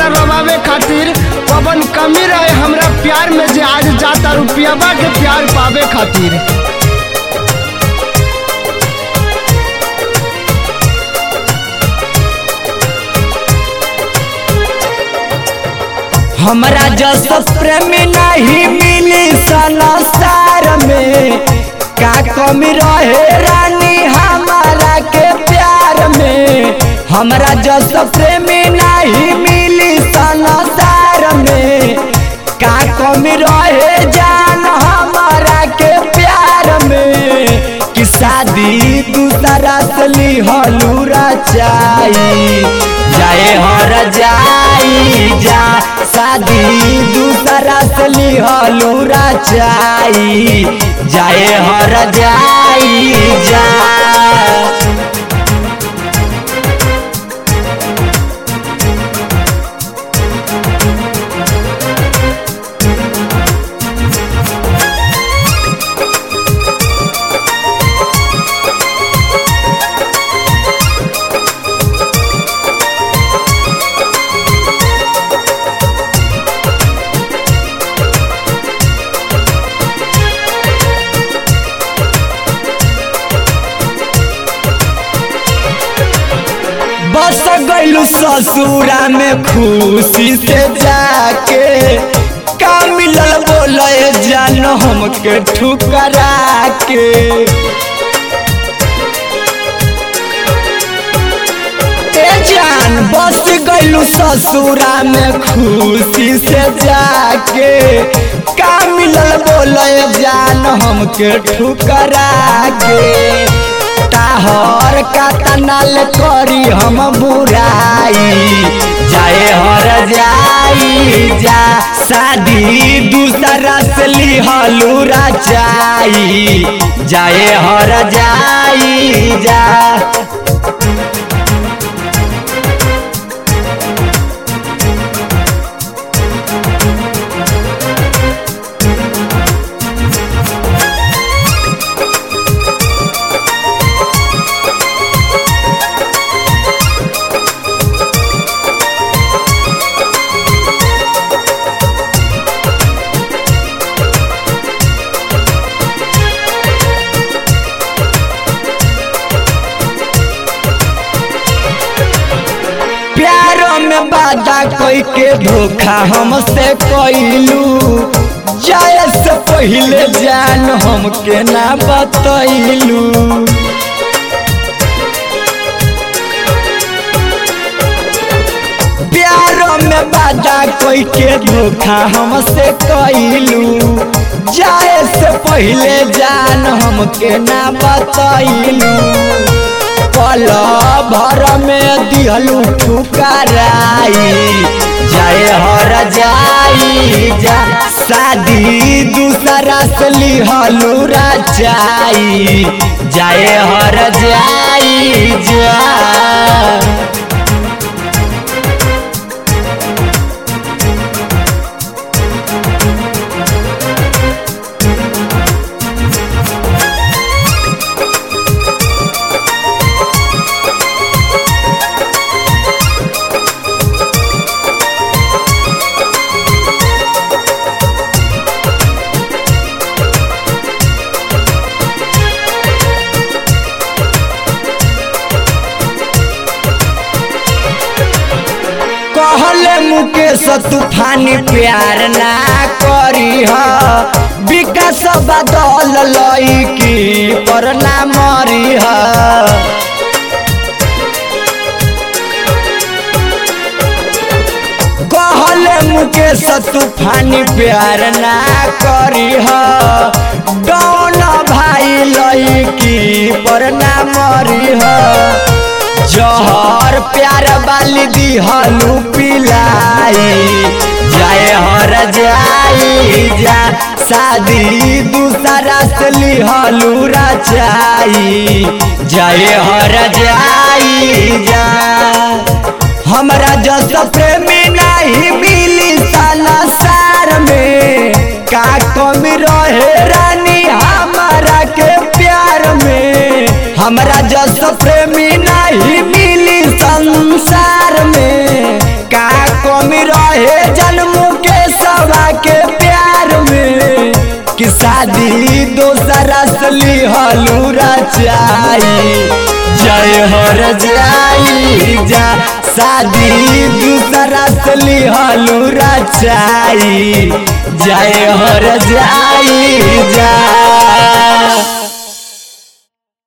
हमरा रवावे खातिर पवन कमी रहे हमरा प्यार में जे आज जाता रुपयाबा के प्यार पावे खातिर हमरा जस प्रेमी नहीं मिली संसार में का कमी रहे रानी हमारा के प्यार में हमरा जस प्रेमी नहीं मिली संसार में का कमी रहे जान हमारा के प्यार में कि शादी दूसरा से ली हलूरा चाही जाए हर जाई जा शादी दूसरा से ली हलूरा चाही जाए हर जाई जा बस गईलू ससुरा में खुशी से जाके का मिलल बोले जान हमके ठुकरा के ए जान बस गईलू ससुरा में खुशी से जाके का मिलल बोले जान हमके ठुकरा के ताहर का तनाल करी हम बुराई जाए हर जाई जा शादी दूसरा से ली हलूरा चाई जाए हर जाई जा प्यारो में वादा कोई के धोखा हमसे कैलू जाए से पहले जान हमके ना बतैलू प्यारो में वादा कोई के धोखा हमसे कैलू जाए से पहले जान हमके ना बतैलू पल भर में दिहलू ठुकराई जाए हर जाई जा शादी दूसरा से लिहलू राजाई जाए हर जाई जा कहले मुकेश तूफानी प्यार ना करी ह विकास बदल लईकी पर ना मरी ह कहले मुकेश तूफानी प्यार ना करी ह डौन भाई लईकी पर ना मरी ह जहर प्यार वाली दिहलू पिलाई जाए हर जाई जा शादी दूसरा से लिहलू रचाई जाए हर जाई जा हमरा जस प्रेमी नहीं मिली संसार में का कमी रहे रानी हमारा के प्यार में हमरा जस प्रेमी नहीं मिली संसार में का कमी कि शादी दोसरा से लिहलू रचाई जय हर जाई जा शादी दूसरा से लिहलू रचाई जय हर जाई जा